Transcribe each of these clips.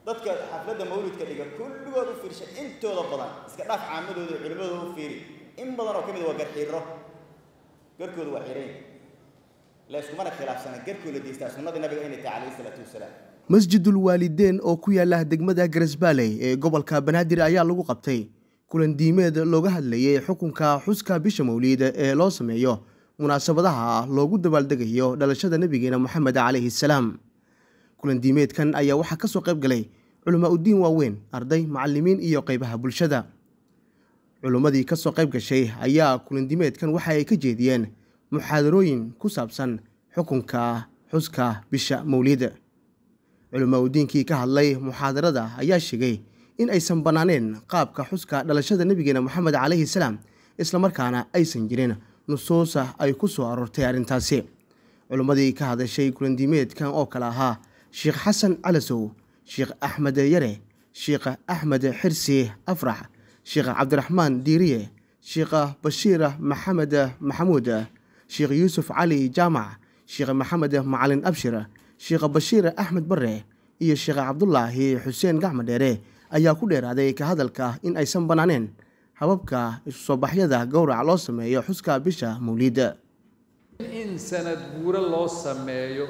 dadka xafladda mawlidka dhiga kulligood u fiirsha intooda badan iska dhaaf caamadooda iyo culimmadooda u fiiri in badan oo ka mid waa garxiiro garkooda waa xirayn la iskumana khilaafsana garkooda deystaa sunnadii nabiga inay tahay calayhi salaatu wasalaam masjidul waalideen oo ku yaala degmada garesbaaley ee gobolka banaadir ayaa lagu qabtay kulan diimeed looga hadlayay xukunka xuska bisha mawliid ee loo sameeyo munaasabadaha loogu dabaaldegayo dhalashada nebigeena moxamed calayhi salaam kulan diimeedkan ayaa waxaa ka soo qayb galay culamaa uddiin waaweyn arday macallimiin iyo qaybaha bulshada culimmadii ka soo qayb gashay ayaa kulan diimeedkan waxa ay ka jeediyeen muxaadarooyin ku saabsan xukunka xuska bisha mawliid culamaa udiinkii ka hadlay muxaadarada ayaa sheegay in aysan bannaaneen qaabka xuska dhalashada nebigeena moxamed calayhi salaam islamarkaana aysan jirin nusuusa ay ku soo aroortay arrintaasi culimmadii ka hadashay kulandiimeedkan oo kale ahaa sheekh xasan calasow sheekh axmed yare sheekh axmed xirsi afrax sheekh cabdiraxmaan diiriye sheekh bashiir maxamed maxamuud sheekh yuusuf cali jaamac sheekh maxamed macalin abshir sheekh bashiir axmed bare iyo sheekh cabdulaahi xuseen gacmo dheere ayaa ku dheeraaday ka hadalka in aysan bannaaneen hababka isusoobaxyada gowrac loo sameeyo xuska bisha mawliida in sanad guuro loo sameeyo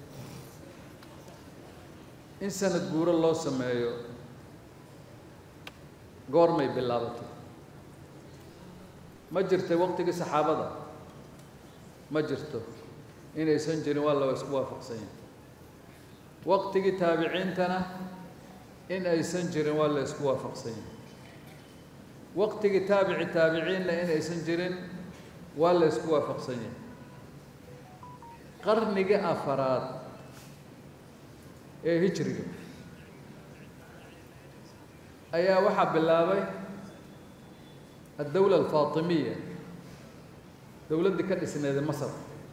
in sanad guuro loo sameeyo goormay bilaabatay ma jirtay waqtigii saxaabada ma jirto inaysan jirin waa la isku waafaqsan yahay waqtigii taabiciintana in aysan jirin waa la isku waafaqsan yahay waqtigii taabici taabiciinna in aysan jirin waa la isku waafaqsan yahay qarnigii afaraad ee hijriga ayaa waxaa bilaabay addawla alfaatimiya dowladdii ka dhisneeda masar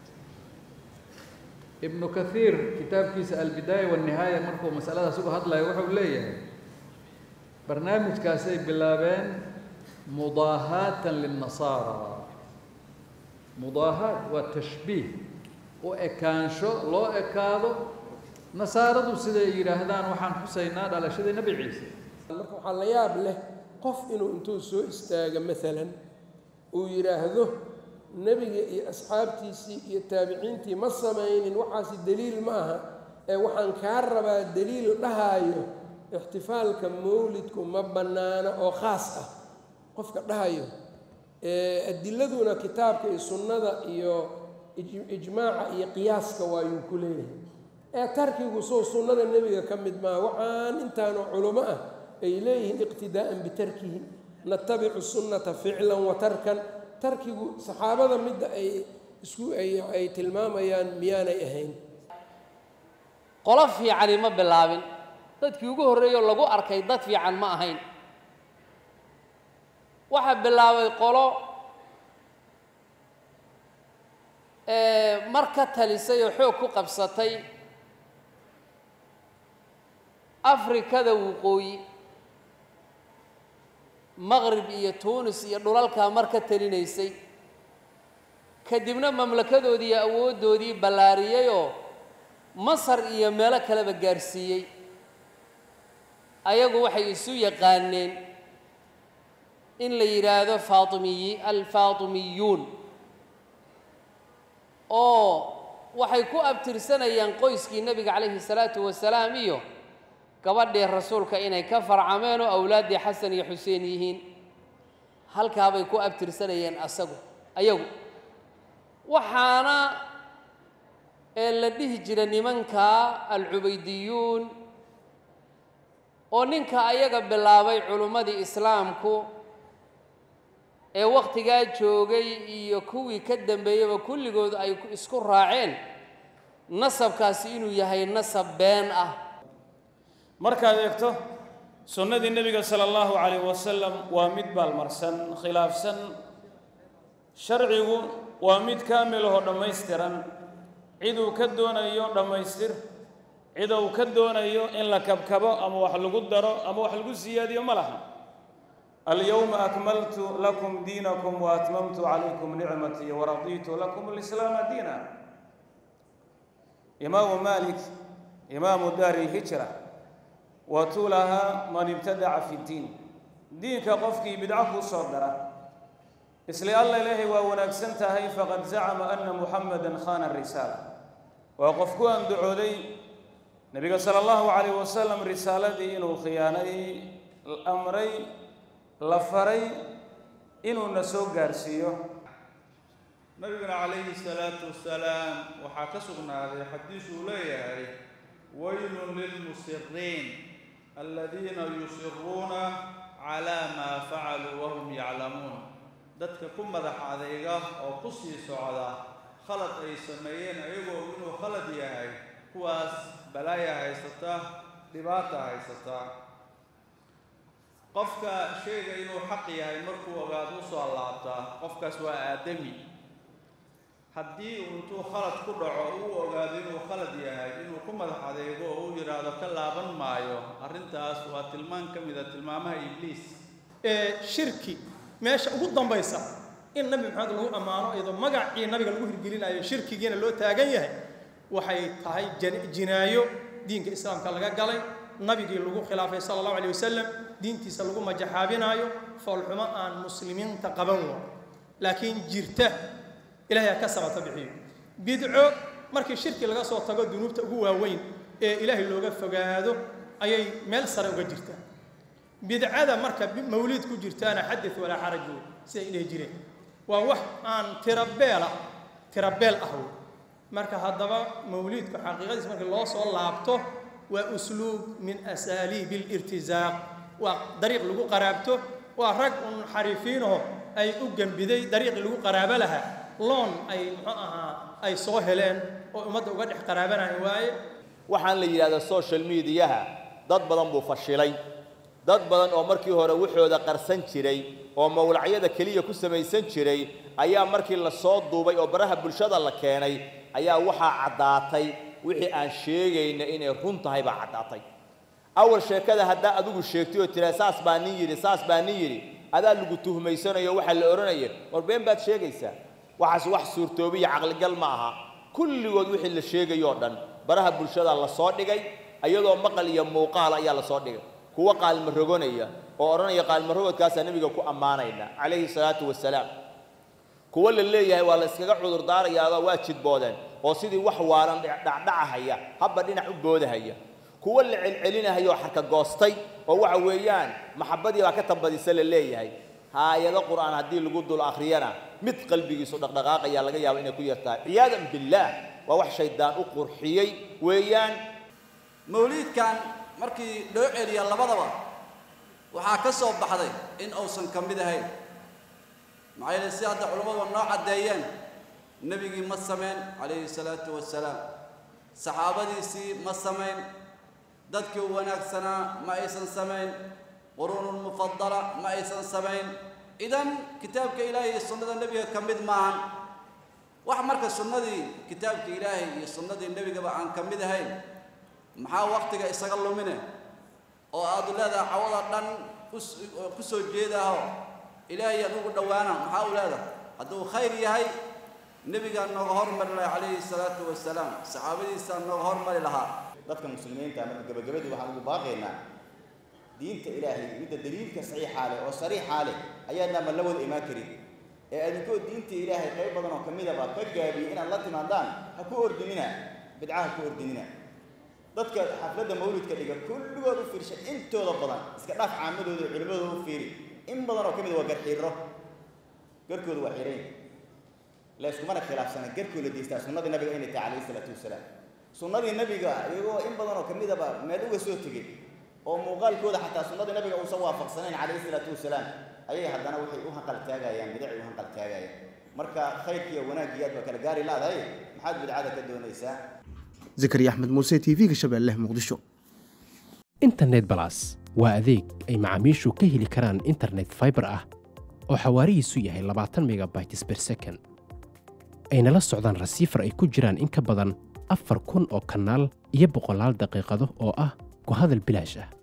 ibnu kathiir kitaabkiisa albidaaya walnihaaya markuu masaladaas uga hadlayo wuxuu leeyahay barnaamijkaasay bilaabeen mudaahaatan lilnasaara mudaahaat waa tashbiih u ekaansho loo ekaado nasaaradu siday yidhaahdaan waxaan xusaynaa dhalashadii nebi ciise marka waxaa la yaab leh qof inuu intuu soo istaaga maalan uu yidhaahdo nebiga iyo asxaabtiisii iyo taabiciintii ma samaynin waxaasi deliil ma aha ee waxaan kaa rabaa deliil dhahaayo ixtifaalka mawlidku ma bannaano oo khaas ah qofka dhahayo adiladuna kitaabka iyo sunnada iyo ijmaaca iyo qiyaaska waayuu ku leeyahay ee tarkigu soo sunnada nebiga ka mid maaha waxaan intaanoo culummo ah ay leeyihiin iqtidaa'an bitarkihi natabicu sunnata ficlan wa tarkan tarkigu saxaabada midda ay isku ay tilmaamayaan miyaanay ahayn qolo fiicani ma bilaabin dadkii ugu horreeyoo lagu arkay dad fiican ma ahayn waxaa bilaabay qolo mar ka talisay oo xoog ku qabsatay afrikada waqooyi maqrib iyo tuunis iyo dhulalkaa mar ka talinaysay kadibna mamlakadoodii iyo awooddoodii ballaariyeyoo masar iyo meelo kaleba gaarsiiyey ayagu waxay isu yaqaaneen in la yidhaahdo faatimiyi alfaatimiyuun oo waxay ku abtirsanayaan qoyskii nebiga calayhi salaatu wasalaam iyo gabadhii rasuulka inay ka farcameen oo awlaaddii xasan iyo xuseen yihiin halkaabay ku abtirsanayeen asagu ayagu waxaana ee la dhihi jira nimanka alcubaydiyuun oo ninka ayaga bilaabay culummadii islaamku ee wakhtigaa joogay iyo kuwii ka dambeeyaba kulligood ay isku raaceen nasabkaasi inuu yahay nasab been ah markaad eegto sunnadii nebiga sala allahu calayh wasalam waa mid baalmarsan khilaafsan sharcigu waa mid kaamil ahoo dhammaystiran ciduu ka doonayo dhammaystir ciduu ka doonayo in la kabkabo ama wax lagu daro ama wax lagu siyaadiyo ma laha alyowma akmaltu lakum diinakum wa atmamtu calaykum nicmatii waradiitu lakum alislaama diina imaamu maalik imaamu daari lhijra watulaha man ibtadaca fi ddiin diinka qofkii bidco kuu soo dara isla alla ilaahay waa wanaagsan tahay faqad zacama ana muxamadan khana risaala waa qof ku andacooday nebiga sala allahu calayh wasalam risaaladii inuu khiyaanay amray la faray inuuna soo gaarsiiyo nabiguna calayhi salaatu wasalaam waxaa ka sugnaaday xadiis uu leeyahay waylun lilmusiriin aladiina yusiruuna calaa maa facaluu wahum yaclamuun dadka ku madax adayga oo ku sii socda khalad ay sameeyeen ayagoo inuu khalad yahay kuwaas balaaya haysata dhibaata haysata qofka sheega inuu xaq yahay markuu ogaado u soo laabtaa qofkaas waa aadami haddii uu intuu khalad ku dhaco uu ogaado inuu khalad yahay inuu ku madax adeego oo uu yidhaahdo ka laaban maayo arrintaas waa tilmaan ka mid a tilmaamaha ibliis ee shirki meesha ugu dambaysa in nabi maxamed lagu ammaano iyadoo magacii nabiga lagu hirgelinayo shirkigiina loo taagan yahay waxay tahay jinaayo diinka islaamka laga galay nabigii lagu khilaafay sala allahu alayh wasalam diintiisa lagu majaxaabinaayo foolxumo aan muslimiinta qaban wa laakiin jirta ilahay ha ka sabata bixiyo bidco markii shirki laga soo tago dunuubta ugu waaweyn ee ilaahay looga fogaado ayay meel sare uga jirtaa bidcada marka mawliid ku jirtaana xadid walaa xaraj wey siday dhihi jireen waa wax aan tirabeela tirabeel ah wey marka haddaba mawliidku xaqiiqadiis markii loo soo laabto waa usluub min asaaliibi alirtisaaq waa dariiq lagu qaraabto waa rag un xariifiinaho ay u gembiday dariiqii lagu qaraabo lahaa loon ay muxuu ahaa ay soo heleen oo ummadda uga dhex qaraabanaya waaye waxaan la yidhahdaa social mediaha dad badan buu fashilay dad badan oo markii hore waxooda qarsan jiray oo mawlacyada keliya ku samaysan jiray ayaa markii la soo duubay oo baraha bulshada la keenay ayaa waxaa caddaatay wixii aan sheegayna inay run tahay baa caddaatay awal sheekada haddaa adigu sheegtay oo tiraa saas baa nin yidhi saas baa nin yidhi adaa lagu tuhmaysanayo waxaa la odhanaya war been baad sheegaysaa waxaas wax suurtoobiya caqligal ma aha kulligood wixii la sheegayoo dhan baraha bulshada la soo dhigay iyadoo maqal iyo muuqaal ayaa la soo dhigay kuwa qaalma rogonaya oo odhanaya qaalma rogodkaasaa nebiga ku ammaanayna calayhi salaatu wasalaam kuwa la leeyahay waa la iskaga cudur daarayaadoo waa jidboodeen oo sidii wax waalan dhacdhacahaya habba dhinac u boodahaya kuwa la celcelinahaya oo xarka goostay oo waxa weeyaan maxabbadii baa ka tambadisa la leeyahay haayado qur'aan haddii lagu dul akhriyana mid qalbigiisu dhaqdhaqaaqaya laga yaabo inay ku yartahay ciyaadan billaah waa wax shaydaan u qurxiyey weeyaan mawliidkan markii loo celiya labadaba waxaa ka soo baxday in uusan ka mid ahayn maxaa yeele si hadda culammadu noo caddeeyeen nebigii ma samayn calayhi salaatu wasalaam saxaabadiisii ma samayn dadkii u wanaagsanaa ma aysan samayn quruunulmufadala ma aysan samayn idan kitaabka ilaahay iyo sunnada nebiga ka mid maahan wax marka sunnadii kitaabka ilaahay iyo sunnadii nebigaba aan ka mid ahayn maxaa waktiga isaga lumine oo aad leedahay cawada dhan ku soo jeedaaho ilaahay aan ugu dhowaana maxaa u leedahay hadduu khayr yahay nebigaa nooga hormari lahaa calayhi salaatu wasalaam saxaabadiisaa nooga hormari lahaa dadka muslimiinta marka gabagabadii waxaan ugu baaqaynaa diinta ilaahay midda daliilka saxiixaa leh oo sariixaa leh ayaadnaa ma la wada imaan karin ee adinkoo diinta ilaahay qayb badan oo ka midaba ka gaabiyey inaad la timaadaan ha ku ordinina bidca ha ku ordinina dadka xafladda mawlidka dhiga kulligood u fiirsha intooda badan iska dhaaf caamadooda culimmadooda u fiiri in badan oo ka mid waa garxiiro garkooda waa xirayn la iskumana khilaafsana garkooda deystaa sunnadii nabiga inay tahay calayhi salaatu wasalaam sunnadii nabiga iyagoo in badan oo ka midaba meel uga soo tegey oo muuqaalkooda xataa sunnadii nabiga uusan waafaqsanayn calayhi salaatu wasalaam ayay haddana waxay u hanqal taagayaan bidacay u hanqal taagayaan marka khayrkiiyo wanaagii aad baa kala gaari laadahay maxaad bidcada ka doonaysaa zakariya axmed muuse t v-ga shabeelle muqdisho internet balas waa adeeg ay macaamiishu ka heli karaan internet fiber ah oo xawaarihiisu yahay labaatan megabytes per second ayna la socdaan rasiifar ay ku jiraan in ka badan afar kun oo kanaal iyo boqolaal daqiiqado oo ah ku hadal bilaash ah